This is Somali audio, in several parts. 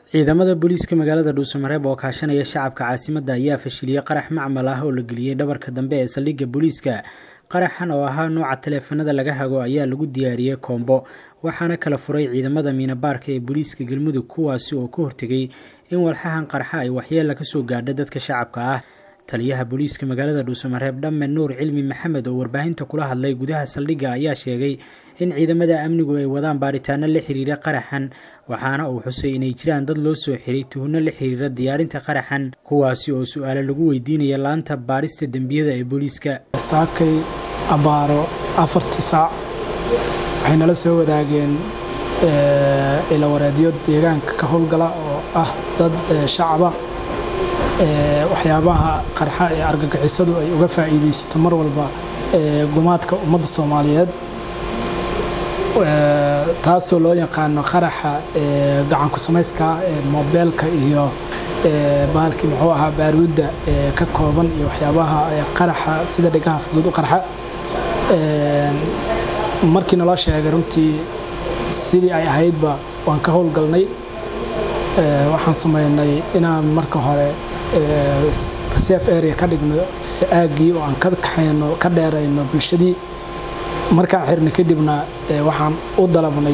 ciidamada booliiska magaalada dhuusamareeb oo kaashanaya shacabka caasimadda ayaa fashiliyey qarax macmal ah oo la geliyey dhabarka dambe ee saldhigga booliiska qaraxan oo ahaa nooca taleefanada laga hago ayaa lagu diyaariyey koombo waxaana kala furay ciidamada miinabaarka ee booliiska galmudug kuwaasi oo ka hortegay in walxahan qarxa ay waxyeella kasoo gaadha dadka shacabka ah taliyaha booliiska magaalada dhuusamareeb dhamme nuur cilmi maxamed oo warbaahinta kula hadlay gudaha saldhigga ayaa sheegay in ciidamada amnigu ay wadaan baaritaano la xiriira qaraxan waxaana uu xusay inay jiraan dad loo soo xiray tuhunno la xiriira diyaarinta qaraxan kuwaasi oo su-aale lagu weydiinaya laanta baarista dembiyada ee booliiska saakay abaaro afartii saac waxay nala soo wadaageen ilawareedyo deegaanka ka howlgala oo ah dad shacaba waxyaabaha qarxa ee argagixisadu ay uga faa'iidaysato mar walba gumaadka ummadda soomaaliyeed taasoo loo yaqaano qaraxa gacanku samayska ee moobeelka iyo bahalkii muxuu ahaa baaruudda ka kooban iyo waxyaabaha qaraxa sida dhegaha fudud u qarxa markii naloo sheegay runtii sidii ay ahaydba waan ka howlgalnay waxaan samaynay inaan marka hore reserve area ka dhigno aaggii oo aan ka kaxayno ka dheerayno bulshadii markaan xirnay kadibna waxaan u dalabnay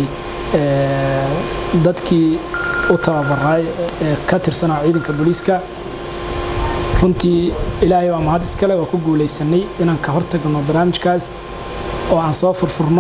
dadkii u tababaray ee ka tirsanaa ciidanka booliiska runtii ilaahay waa mahad iskale waa ku guulaysanay inaan ka hortagno barnaamijkaas oo aan soo furfurno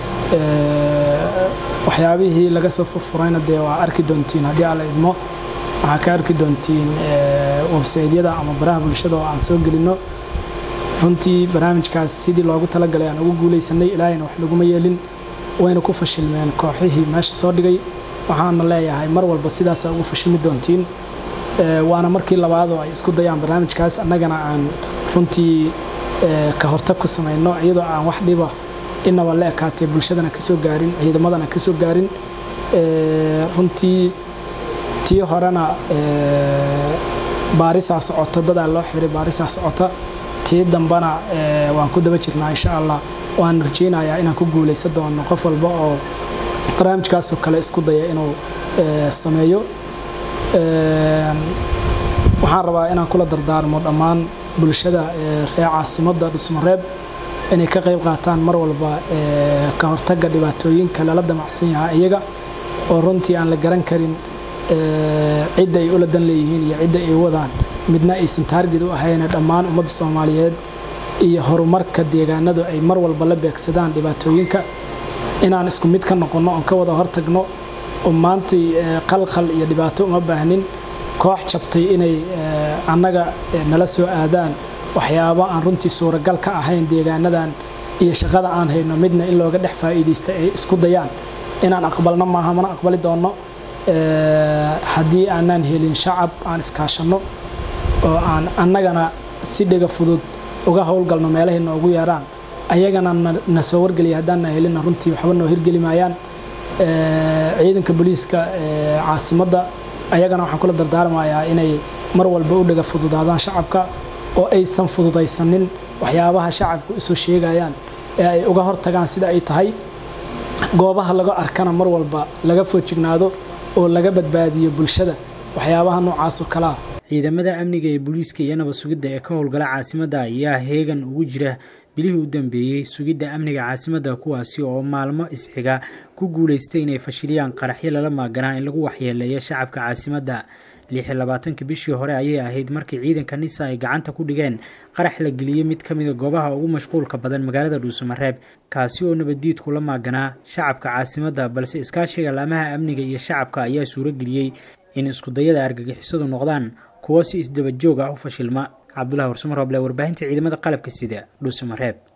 waxyaabihii laga soo furfurayna dee waa arki doontiin haddii aan la idmo waxaa ka arki doontiin websaydyada ama baraha bulshada oo aan soo gelinno runtii barnaamijkaas sidii loogu talagalay aan ugu guulaysanay ilaahayna wax laguma yeelin wayna ku fashilmeen kooxihii meesha soo dhigay waxaana leeyahay mar walba sidaasaa ugu fashilmi doontiin waana markii labaadoo ay isku dayaan barnaamijkaas annagana aan runtii ka hortag ku samayno iyadoo aan wax dhiba inaba la ekaatee bulshadana ka soo gaarin ciidamadana ka soo gaarin runtii tii horena baarisaa socota dadaa loo xiray baarisaa socota tii dambana waan ku daba jirnaa insha allah waan rajeynayaa inaan ku guulaysan doono qof walba oo barnaamijkaasoo kale isku daya inuu sameeyo waxaan rabaa inaan kula dardaarmo dhammaan bulshada reer caasimadda dhusmareeb inay ka qayb qaataan mar walba ka hortagga dhibaatooyinka lala damacsan yahaa iyaga oo runtii aan la garan karin cidda ay ula dan leeyihiin iyo cidda ay wadaan midna aysan taargid u ahayne dhammaan ummadda soomaaliyeed iyo horumarka deegaanadu ay mar walba la beegsadaan dhibaatooyinka inaan isku mid ka noqonno oon ka wada hortagno oo maantay qalqal iyo dhibaato uma baahnin koox jabtay inay annaga nala soo aadaan waxyaabo aan runtii suuragal ka ahayn deegaanadan iyo shaqada aan hayno midna in looga dhex faa'iidaysta ay isku dayaan inaan aqbalno maaha mana aqbali doonno haddii aanaan helin shacab aan iskaashanno oo aan annagana si dhega fudud uga howlgalno meelahay noogu yeeraan ayagana na soo wargeliya haddaanna helina runtii waxba noo hirgeli maayaan ciidanka booliiska caasimadda ayagana waxaan kula dardaarmayaa inay mar walba u dhega fududaadaan shacabka oo aysan fududaysanin waxyaabaha shacabku usoo sheegayaan ee ay uga hortagaan sida ay tahay goobaha laga arkana mar walba laga foojignaado oo laga badbaadiyo bulshada waxyaabaha noocaasoo kalea ciidamada amniga ee booliiska iyo nabad sugidda ee ka howlgala caasimadda ayaa heegan ugu jira bilihii u dambeeyey sugidda amniga caasimadda kuwaasi oo maalmo isxiga ku guulaystay inay fashiliyaan qaraxyo lala maaganaa in lagu waxyeeleeyo shacabka caasimadda lix iyo labaatanka bishii hore ayay ahayd markii ciidanka nisa ay gacanta ku dhigeen qarax la geliyey mid ka mida goobaha ugu mashquulka badan magaalada dhuusamareeb kaasi oo nabaddiidku la maaganaa shacabka caasimadda balse iskaashiga laamaha amniga iyo shacabka ayaa suurageliyey in iskudayada argagixisadu noqdaan kuwo si isdaba joog ah u fashilma cabdulahi warsumarooble warbaahinta ciidamada qalabka sida dhuusamareeb